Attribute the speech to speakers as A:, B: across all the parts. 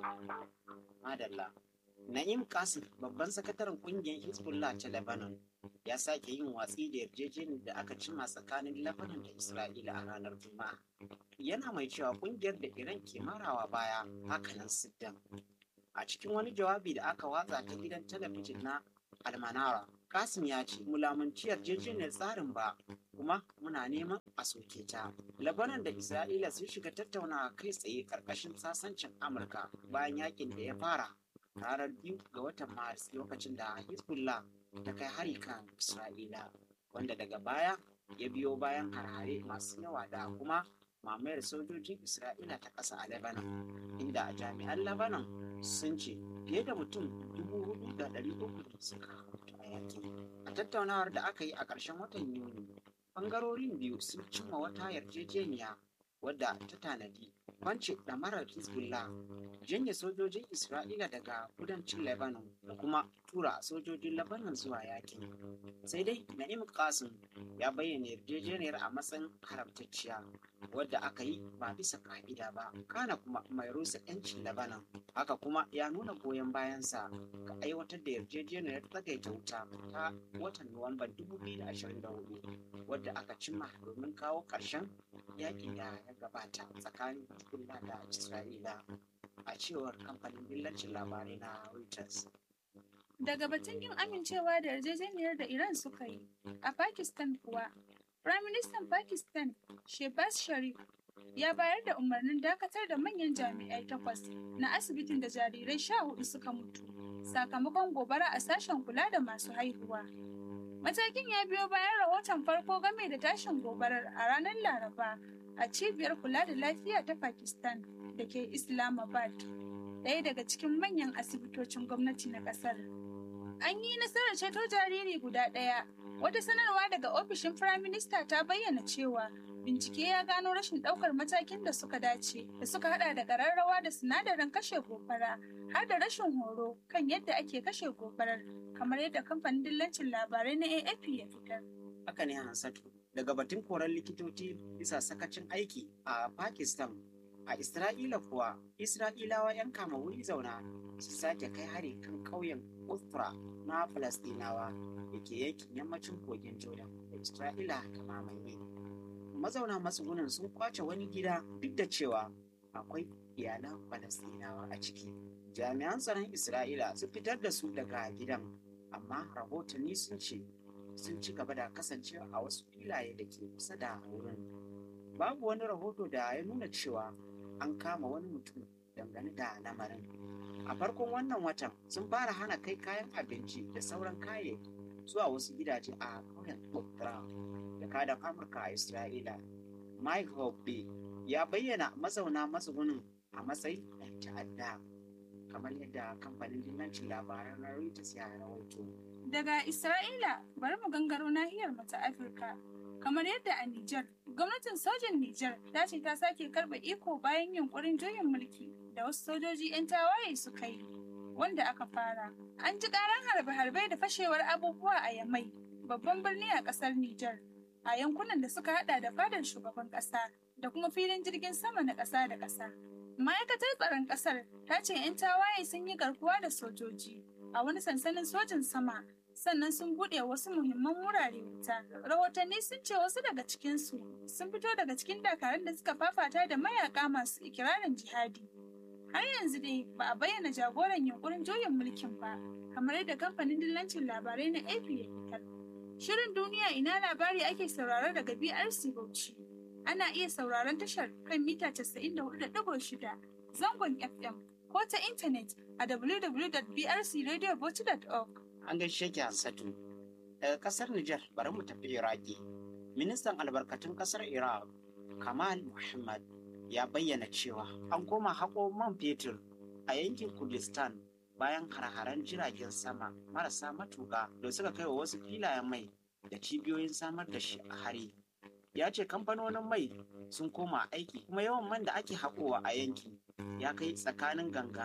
A: Madalla. Na'im Qasim, babban sakataren kungiyar Hezbollah ta Lebanon, ya sake yin watsi da yarjejeniyar da aka cima tsakanin Lebanon da Isra'ila a ranar Juma'a. Yana mai cewa kungiyar da Iran ke marawa baya hakanan Siddan. A cikin wani jawabi da aka watsa ta gidan talabijin na Almanara, Qasim ya ce mulamunci yarjejeniyar tsarin ba kuma muna neman a soke ta. Lebanon da Isra'ila sun shiga tattaunawa kai tsaye karkashin sasancin Amurka bayan yakin da ya fara ranar biyu ga watan Maris lokacin da Hezbollah ta kai hari kan Isra'ila wanda daga baya ya biyo bayan harhare masu yawa da kuma mamayar sojojin Isra'ila ta ƙasa a Lebanon inda jami'an Lebanon sun ce fiye da mutum dubu hudu da ɗari uku suka mutu a yakin. A tattaunawar da aka yi a ƙarshen watan Yuni, ɓangarorin biyu sun cimma wata yarjejeniya wadda ta tanadi kwance ɗamarar Hezbollah janye sojojin Isra'ila daga kudancin Lebanon da kuma tura sojojin Lebanon zuwa yakin. Sai dai Na'im Qasim ya bayyana yarjejeniyar a matsayin haramtacciya wadda aka yi ba bisa ka'ida ba, kana kuma mai rusa 'yancin Lebanon. Haka kuma ya nuna goyon bayansa ga aiwatar da yarjejeniyar tsagaita wuta ta watan Nuwamban 2024 wadda aka cimma domin kawo ƙarshen yaƙi da ya gabata tsakanin Hezbollah da Isra'ila. a cewar kamfanin dillancin labarai na Reuters.
B: Daga batun yin amincewa da yarjejeniyar da Iran suka yi, a Pakistan kuwa, Firaministan Pakistan Shehbaz Sharif ya bayar da umarnin dakatar da manyan jami'ai takwas na asibitin da jarirai sha hudu suka mutu sakamakon gobara a sashen kula da masu haihuwa. Matakin ya biyo bayan rahoton farko game da tashin gobarar a ranar Laraba a cibiyar kula da lafiya ta Pakistan da ke Islamabad, ɗaya daga cikin manyan asibitocin gwamnati na ƙasar. An yi nasarar ceto jariri guda ɗaya. Wata sanarwa daga ofishin Firaminista ta bayyana cewa bincike ya gano rashin ɗaukar matakin da suka dace, da suka haɗa da ƙararrawa da sinadarin kashe gobara, har da rashin horo kan yadda ake kashe gobarar, kamar yadda kamfanin dillancin labarai na AFP ya fitar.
A: Haka ne Hansatu, daga batun koran likitoci bisa sakacin aiki a Pakistan A Isra'ila kuwa, Isra'ilawa 'yan kama wuri zauna su sake kai hari kan ƙauyen Ustra na Falastinawa da ke yankin yammacin kogin Jordan da Isra'ila ta mamaye. Mazauna matsugunan sun kwace wani gida duk da cewa akwai iyalan Falastinawa a ciki. Jami'an tsaron Isra'ila sun fitar da su daga gidan, amma rahotanni sun ce sun ci gaba da kasancewa a wasu filaye da ke kusa da wurin. Babu wani rahoto da ya nuna cewa an kama wani mutum dangane da lamarin. A farkon wannan watan sun fara hana kai kayan abinci da sauran kayayyaki zuwa wasu gidaje a ƙauyen Okra da kadan Amurka a Isra'ila. Mike Hoppe ya bayyana mazauna matsugunin a matsayin ɗan ta'adda kamar yadda kamfanin dillancin labaran na Reuters ya rawaito.
B: Daga Isra'ila bari mu gangaro nahiyar mu ta Afirka. Kamar yadda a Nijar, gwamnatin sojin Nijar ta ce ta sake karɓe iko bayan yunkurin juyin mulki da wasu sojoji 'yan tawaye suka yi, wanda aka fara. An ji ƙaran harbe-harbe da fashewar abubuwa a Yamai, babban birni a ƙasar Nijar, a yankunan da suka haɗa da fadar shugaban ƙasa da kuma filin jirgin sama na ƙasa da ƙasa. Ma'aikatar tsaron ƙasar ta ce 'yan tawaye sun yi garkuwa da sojoji a wani sansanin sojin sama sannan sun buɗe wasu muhimman wurare wuta. Rahotanni sun ce wasu daga cikinsu sun fito daga cikin dakarun da suka fafata da mayaka masu ikirarin jihadi. Har yanzu dai ba a bayyana jagoran yunkurin juyin mulkin ba, kamar yadda kamfanin dillancin labarai na AP ya fitar. Shirin duniya ina labari ake sauraro daga BRC Bauchi. Ana iya sauraron tashar kan mita 94.6 zangon FM ko ta intanet a www.brcradiobauchi.org.
A: An gaishe ki Hansatu. Daga kasar Nijar bari mu tafi Iraki. Ministan albarkatun kasar Iraq, Kamal Muhammad, ya bayyana cewa an koma haƙo man fetur a yankin Kurdistan bayan har-haren jiragen sama marasa matuƙa da suka kai wa wasu filayen mai da cibiyoyin samar da shi a hari. Ya ce kamfanonin mai sun koma aiki kuma yawan man da ake haƙowa a yankin ya kai tsakanin ganga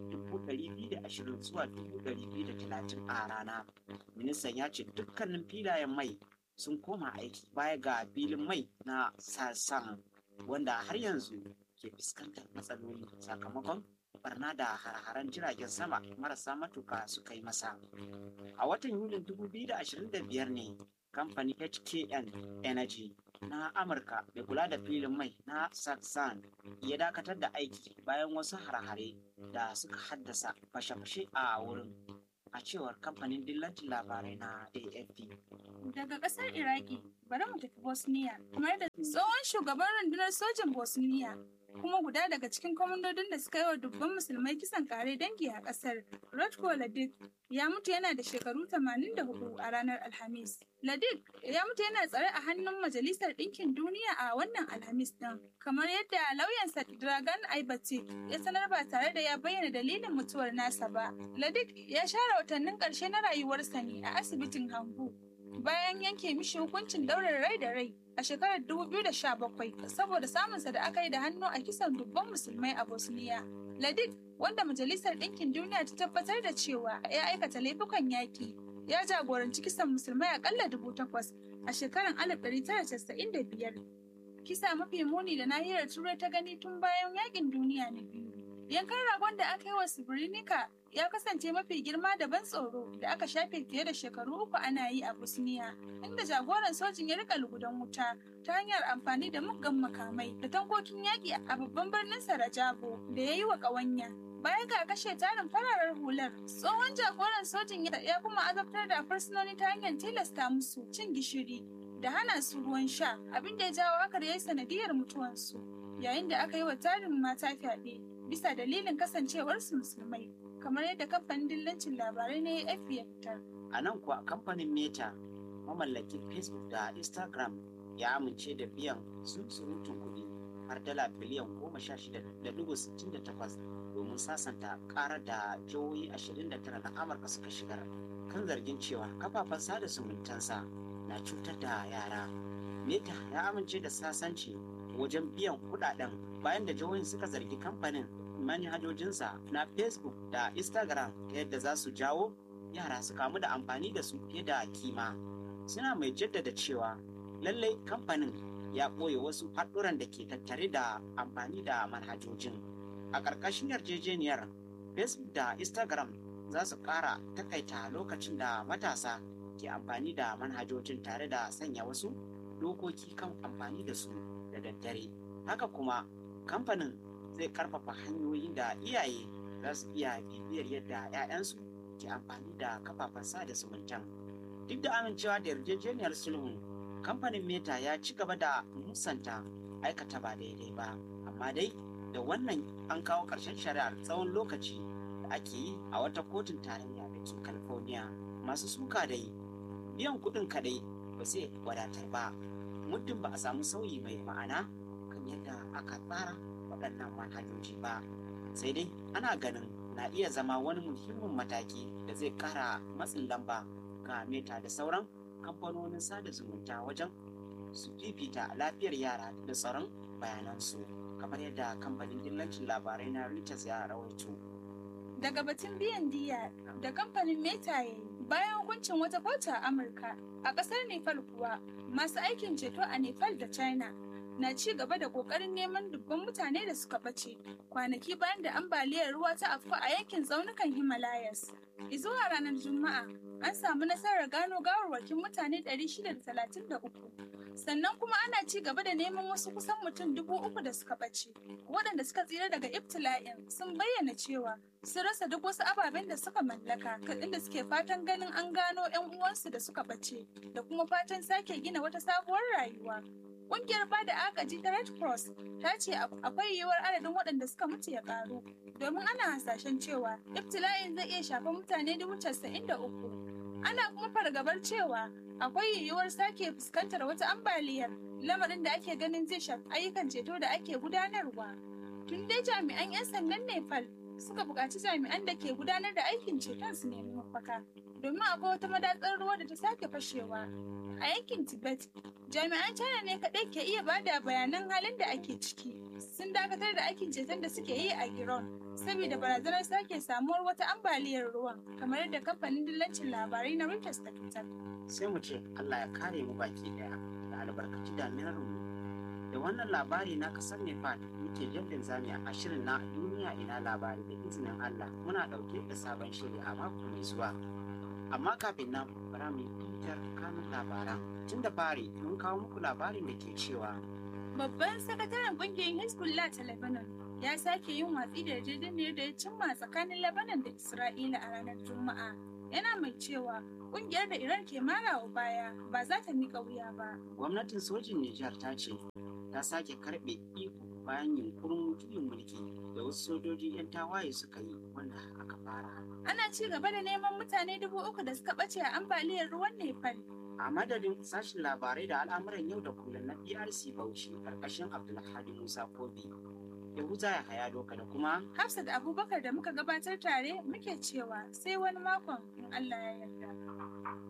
A: 220 zuwa 230 a rana. Ministan ya ce dukkanin filayen mai sun koma aiki baya ga filin mai na sasan wanda har yanzu ke fuskantar matsaloli sakamakon barna da har-haren jiragen sama marasa matuka suka yi masa. A watan Yulin 2025 ne kamfanin HKN Energy na Amurka mai kula da filin mai na Saxon ya dakatar da aiki bayan wasu har-hare da suka haddasa fashe-fashe a wurin. a cewar kamfanin dillancin labarai na AFP.
B: Daga ƙasar Iraki, bari mu tafi Bosniya, kamar da tsohon shugaban rundunar sojin Bosniya kuma guda daga cikin kwamandodin da suka yi wa dubban musulmai kisan kare dangi a ƙasar, Rotko Ladik ya mutu yana da shekaru 84 a ranar Alhamis. Ladik ya mutu yana tsare a hannun Majalisar Ɗinkin Duniya a wannan Alhamis ɗin, kamar yadda lauyansa Dragan Aibatik ya sanar ba tare da ya bayyana dalilin mutuwar nasa ba. Ladik ya share watannin ƙarshe na rayuwarsa ne a asibitin Hambu. Bayan yanke mishi hukuncin daurin rai da rai a shekarar 2017 saboda samunsa da aka yi da hannu a kisan dubban musulmai a Bosniya. Ladik wanda Majalisar Ɗinkin Duniya ta tabbatar da cewa ya aikata laifukan yaƙi ya jagoranci kisan musulmai akalla dubu takwas a shekarar 1995. Kisa mafi muni da nahiyar Turai ta gani tun bayan yaƙin duniya na biyu. Yankan ragon da aka yi wa Srebrenica ya kasance mafi girma da ban tsoro da aka shafe fiye da shekaru uku ana yi a Bosniya, inda jagoran sojin ya rika lugudan wuta ta hanyar amfani da muggan makamai da tankokin yaƙi a babban birnin Sarajevo da ya yi wa ƙawanya. Baya ga kashe tarin fararar hular, tsohon jagoran sojin ya kuma azabtar da fursunoni ta hanyar tilasta musu cin gishiri da hana su ruwan sha, abin da ya jawo haka da ya yi sanadiyar mutuwansu. Yayin da aka yi wa tarin mata fyaɗe bisa dalilin kasancewarsu musulmai, kamar yadda kamfanin dillancin labarai na AFP ya fitar.
A: A nan kuwa kamfanin Meta, mamallakin Facebook da Instagram ya amince da biyan surutun kuɗi har dala biliyan goma sha shida da dubu sittin da takwas domin sasanta karar da jihohi 29 na amurka suka shigar kan zargin cewa kafafen sada zumuntansa na cutar da yara meta ya amince da sasanci wajen biyan kudaden bayan da jihohin suka zargi kamfanin manhajojinsa na facebook da instagram ta yadda za su jawo yara su kamu da amfani da su fiye da kima suna mai jaddada cewa lallai kamfanin ya ɓoye wasu haɗuran da ke tattare da amfani da manhajojin a ƙarƙashin yarjejeniyar facebook da instagram za su ƙara takaita lokacin da matasa ke amfani da manhajojin tare da sanya wasu dokoki kan amfani da su da daddare haka kuma kamfanin zai karfafa hanyoyin da iyaye za su iya bibiyar yadda 'ya'yansu ke amfani da kafafen sada zumuntan duk da amincewa da yarjejeniyar sulhun kamfanin meta ya ci gaba da musanta aikata ba daidai ba amma dai da wannan an kawo ƙarshen shari'ar tsawon lokaci da ake yi a wata kotun tarayya da ke california masu suka dai biyan kuɗin kaɗai ba zai wadatar ba muddin ba a samu sauyi mai ma'ana kan yadda aka tsara waɗannan manhajoji ba sai dai ana ganin na iya zama wani muhimmin mataki da zai ƙara matsin lamba ga meta da sauran kamfanonin sada zumunta wajen su fifita lafiyar yara da tsaron bayanansu kamar yadda kamfanin dillancin labarai na Reuters ya rawaito.
B: Daga batun biyan diya da kamfanin Meta ya yi bayan hukuncin wata kotu a Amurka a ƙasar Nepal kuwa masu aikin ceto a Nepal da China na ci gaba da ƙoƙarin neman dubban mutane da suka ɓace kwanaki bayan da ambaliyar ruwa ta afku a yankin tsaunukan Himalayas. Izuwa ranar Juma'a an samu nasarar gano gawarwakin mutane 633 sannan kuma ana ci gaba da neman wasu kusan mutum dubu uku da suka ɓace waɗanda suka tsira daga ibtila'in sun bayyana cewa sun rasa duk wasu ababen da suka mallaka inda suke fatan ganin an gano 'yan uwansu da suka ɓace da kuma fatan sake gina wata sabuwar rayuwa Ƙungiyar bada agaji ta Red Cross ta ce akwai yiwuwar adadin waɗanda suka mutu ya ƙaru domin ana hasashen cewa ibtila'in zai iya shafar mutane dubu casa'in da uku. Ana kuma fargabar cewa akwai yiwuwar sake fuskantar wata ambaliyar lamarin da ake ganin zai shafi ayyukan ceto da ake gudanarwa. Tun dai jami'an 'yan sandan Nepal suka buƙaci jami'an da ke gudanar da aikin ceton su nemi mafaka domin akwai wata madatsar ruwa da ta sake fashewa a yankin Tibet. Jami'an China ne kaɗai ke iya bada bayanan halin da ake ciki. Sun dakatar da aikin ceton da suke yi a Giron saboda barazanar sake samuwar wata ambaliyar ruwan kamar yadda kamfanin dillancin labarai na Reuters ta fitar.
A: Sai mu ce Allah ya kare mu baki daya da albarkaci daminar mu Da wannan labari na kasar Nepal muke jallin zami a shirin na duniya ina labari da izinin Allah muna ɗauke da sabon shiri a mako mai zuwa. Amma kafin nan bara mu fitar kanun labaran. Tun da fari mun kawo muku labarin da ke cewa
B: Babban sakataren kungiyar Hezbollah ta Lebanon ya sake yin watsi da yarjejeniyar da ya cimma tsakanin Lebanon da Isra'ila a ranar Juma'a. Yana mai cewa kungiyar da Iran ke marawa baya ba za ta miƙa wuya ba.
A: gwamnatin sojin Nijar ta ce ta sake karɓe iko bayan yunkurin juyin mulki da wasu sojoji 'yan tawaye suka yi wanda aka fara.
B: Ana ci gaba da neman mutane dubu uku da suka ɓace a ambaliyar ruwan Nepal.
A: A madadin sashen labarai da al'amuran yau da kullum na PRC Bauchi karkashin Abdulhadi Musa Kobi. Yahuza ya haya doka da kuma
B: Hafsat Abubakar da muka gabatar tare muke cewa sai wani makon in Allah ya yarda.